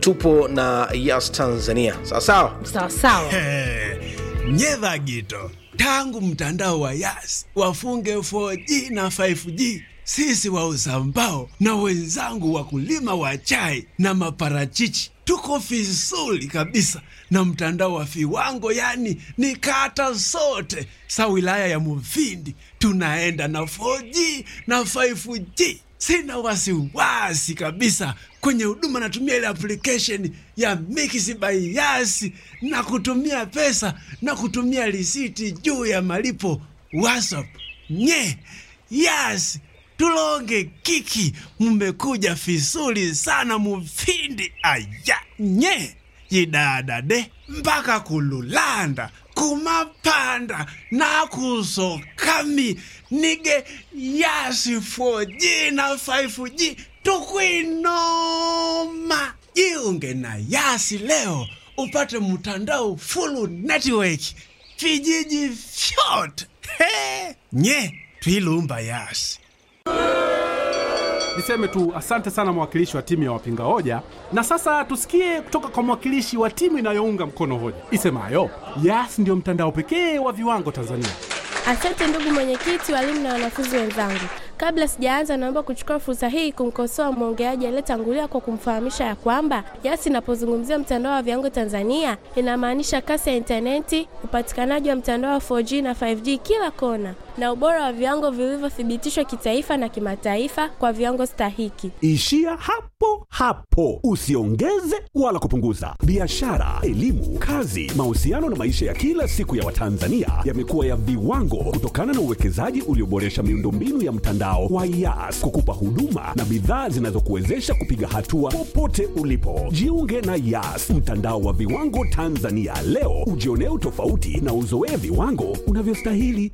tupo na Yas Tanzania, sawa sawa. sawa sawa. nyedha gito tangu mtandao wa Yas wafunge 4G na 5G, sisi wauza mbao na wenzangu wakulima wa chai na maparachichi tuko vizuri kabisa na mtandao wa viwango, yani ni kata zote sa wilaya ya Mufindi tunaenda na 4G na 5G. Sina wasiwasi kabisa kwenye huduma, natumia ile application ya Mix by Yas na kutumia pesa na kutumia risiti juu ya malipo WhatsApp. Nye Yas tulonge kiki, mmekuja vizuri sana Mufindi aya nye yidadade mpaka kululanda kumapanda nakusokami nige yasi 4G na 5G tukwinoma jiunge na yasi leo upate mtandao full network vijiji vyote He! nye twilumba yasi Niseme tu asante sana mwakilishi wa timu ya wapinga hoja, na sasa tusikie kutoka kwa mwakilishi wa timu inayounga mkono hoja isemayo Yas ndio mtandao pekee wa viwango Tanzania. Asante ndugu mwenyekiti, walimu na wanafunzi wenzangu. Kabla sijaanza, naomba kuchukua fursa hii kumkosoa mwongeaji aliyetangulia kwa kumfahamisha ya kwamba Yas inapozungumzia mtandao wa viwango Tanzania inamaanisha kasi ya intaneti, upatikanaji wa mtandao wa 4G na 5G kila kona, na ubora wa viwango vilivyothibitishwa kitaifa na kimataifa kwa viwango stahiki. Ishia hapo hapo, usiongeze wala kupunguza. Biashara, elimu, kazi, mahusiano na maisha ya kila siku ya Watanzania yamekuwa ya viwango kutokana na uwekezaji ulioboresha miundombinu ya mtandao wa Yas kukupa huduma na bidhaa zinazokuwezesha kupiga hatua popote ulipo. Jiunge na Yas, mtandao wa viwango Tanzania leo, ujionee utofauti na uzoee viwango unavyostahili.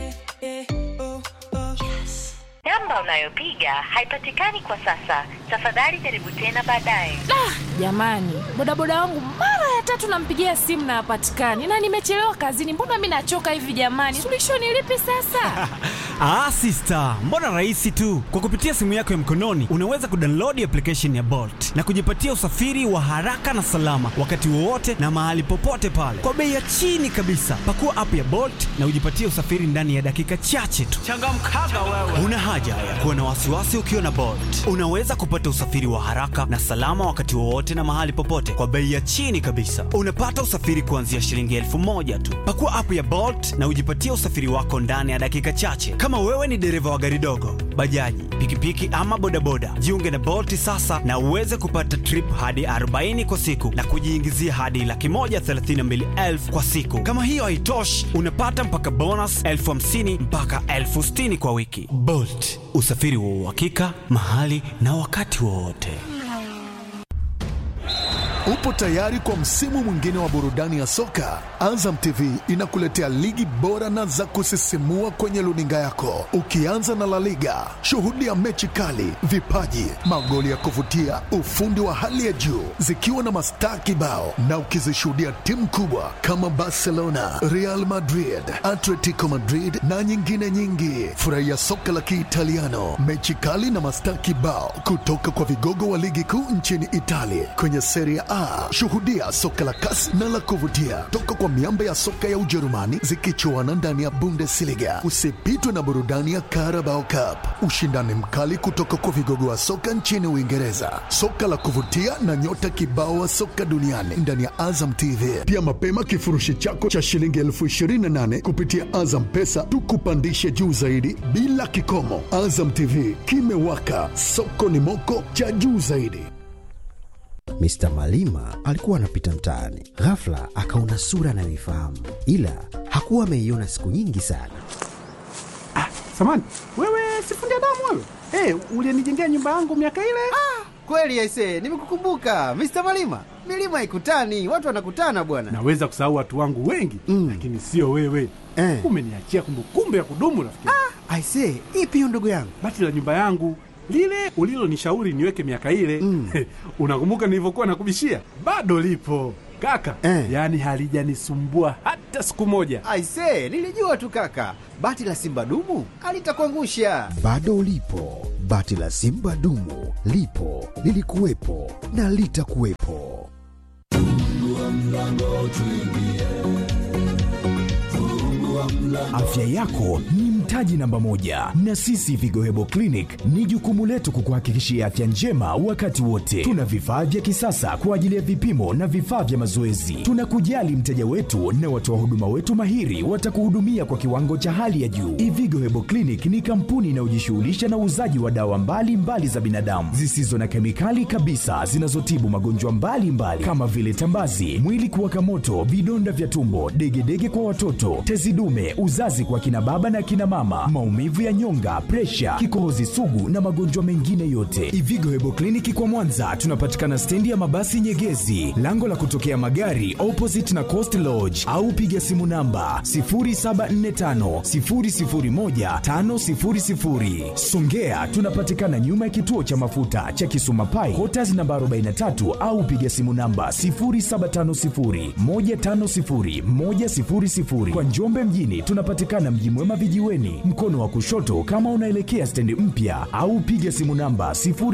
Namba unayopiga haipatikani kwa sasa. Tafadhali jaribu tena baadaye. Jamani, bodaboda wangu mara ya tatu nampigia simu na hapatikani, na nimechelewa kazini. Mbona mi nachoka hivi jamani? Suluhisho ni lipi sasa? Ah, sister, mbona rahisi tu. Kwa kupitia simu yako ya mkononi unaweza kudownload application ya Bolt na kujipatia usafiri wa haraka na salama wakati wowote na mahali popote pale kwa bei ya chini kabisa. Pakua app ya Bolt na ujipatie usafiri ndani ya dakika chache tu. Changamkaga wewe. Una haja ya kuwa na wasiwasi ukiwa na Bolt. Unaweza kupata usafiri wa haraka na salama wakati wowote na mahali popote kwa bei ya chini kabisa. Unapata usafiri kuanzia shilingi elfu moja tu. Pakua app ya Bolt na ujipatie usafiri wako ndani ya dakika chache. Kama wewe ni dereva wa gari dogo, bajaji, pikipiki ama bodaboda, jiunge na Bolt sasa na uweze kupata trip hadi 40 kwa siku na kujiingizia hadi laki moja thelathini na mbili elfu kwa siku. Kama hiyo haitoshi, unapata mpaka bonus elfu hamsini mpaka elfu sitini kwa wiki. Bolt, usafiri wa uhakika mahali na wakati wowote. Upo tayari kwa msimu mwingine wa burudani ya soka? Azam TV inakuletea ligi bora na za kusisimua kwenye luninga yako, ukianza na La Liga. Shuhudia mechi kali, vipaji, magoli ya kuvutia, ufundi wa hali ya juu, zikiwa na mastaa kibao, na ukizishuhudia timu kubwa kama Barcelona, Real Madrid, Atletico Madrid na nyingine nyingi. Furahia soka la Kiitaliano, mechi kali na mastaa kibao kutoka kwa vigogo wa ligi kuu nchini Italia kwenye Serie A. Shuhudia soka la kasi na la kuvutia toka kwa miamba ya soka ya Ujerumani zikichuana ndani ya Bundesliga. Usipitwe na burudani ya Carabao Cup, ushindani mkali kutoka kwa vigogo wa soka nchini Uingereza, soka la kuvutia na nyota kibao wa soka duniani ndani ya Azam TV. Pia mapema kifurushi chako cha shilingi elfu ishirini na nane kupitia Azam Pesa tukupandishe juu zaidi bila kikomo. Azam TV kimewaka, soko ni moko cha juu zaidi. Mr. Malima alikuwa anapita mtaani, ghafla akaona sura anayoifahamu, ila hakuwa ameiona siku nyingi sana. Samani, wewe sifundi damu wewe? Hey, ulienijengea nyumba yangu miaka ile? Kweli aise, nimekukumbuka Mr. Malima. Milima haikutani, watu wanakutana bwana. Naweza kusahau watu wangu wengi mm, lakini sio wewe Eh. Umeniachia kumbukumbu ya kudumu rafiki. Ah, aise, ipi hiyo ndugu yangu? Bati la nyumba yangu lile ulilonishauri niweke miaka ile mm. Unakumbuka nilivyokuwa nakubishia? Bado lipo kaka eh. Yaani halijanisumbua hata siku moja. Aise, nilijua tu kaka, bati la simba dumu alitakuangusha. Bado ulipo, Bati la Simba dumu lipo, lilikuwepo na litakuwepo. Afya yako ni mtaji namba moja, na sisi Vigo Hebo Clinic ni jukumu letu kukuhakikishia afya njema wakati wote. Tuna vifaa vya kisasa kwa ajili ya vipimo na vifaa vya mazoezi. Tunakujali mteja wetu na watoa huduma wetu mahiri watakuhudumia kwa kiwango cha hali ya juu. Ivigo Hebo Clinic ni kampuni inayojishughulisha na uuzaji wa dawa mbalimbali mbali za binadamu zisizo na kemikali kabisa zinazotibu magonjwa mbalimbali kama vile tambazi, mwili kuwaka moto, vidonda vya tumbo, degedege kwa watoto, tezi dume, uzazi kwa kina baba na kina mama, maumivu ya nyonga, presha, kikohozi sugu na magonjwa mengine yote. Ivigo Hebo Kliniki kwa Mwanza tunapatikana stendi ya mabasi Nyegezi, lango la kutokea magari opposite na Coast Lodge, au piga simu namba 0745 001 500. Songea tunapatikana nyuma ya kituo cha mafuta cha Kisuma Pai, Quarters namba 43 au piga simu namba 0750 150 100. Kwa Njombe mjini tunapatikana Mji Mwema vijiweni, mkono wa kushoto kama unaelekea stendi mpya, au piga simu namba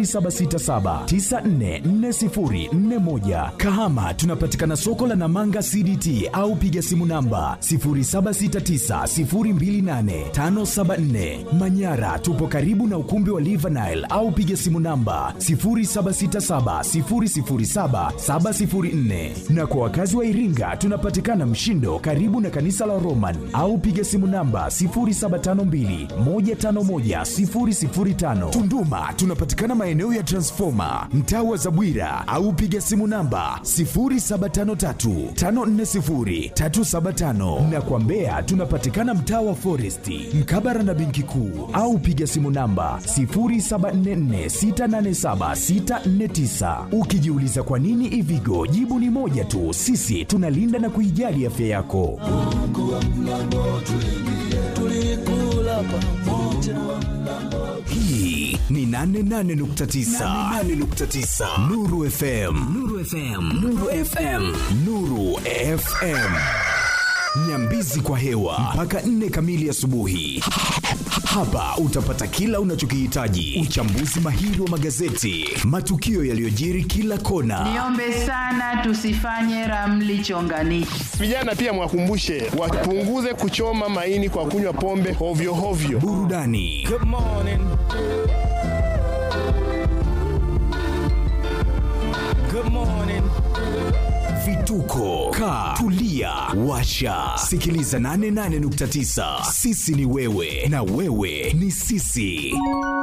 0767944041. Kahama tunapatikana soko la Namanga CDT au piga simu namba 0769028574. Manyara tupo karibu na ukumbi wa Live Nile au piga simu namba 0767007704. Na kwa wakazi wa Iringa tunapatikana Mshindo karibu na kanisa la Roman au piga simu namba 0752151005. Tunduma tunapatikana maeneo ya Transformer mtaa wa Zabwira au piga simu namba 0753540375 na kwa Mbeya tunapatikana mtaa wa Foresti mkabara na benki kuu au piga simu namba 0744687649. Ukijiuliza kwa nini Ivigo, jibu ni moja tu, sisi tunalinda na kuijali afya yako. Hii ni 88.9 Nuru FM. Nuru FM. Nuru FM. Nuru FM. Nyambizi kwa hewa mpaka nne kamili asubuhi. Hapa utapata kila unachokihitaji: uchambuzi mahiri wa magazeti, matukio yaliyojiri kila kona, Niombe sana tusifanye ramli chonganishi. Vijana pia mwakumbushe wapunguze kuchoma maini kwa kunywa pombe hovyo hovyo. burudani vituko ka tulia washa sikiliza 88.9 sisi ni wewe na wewe ni sisi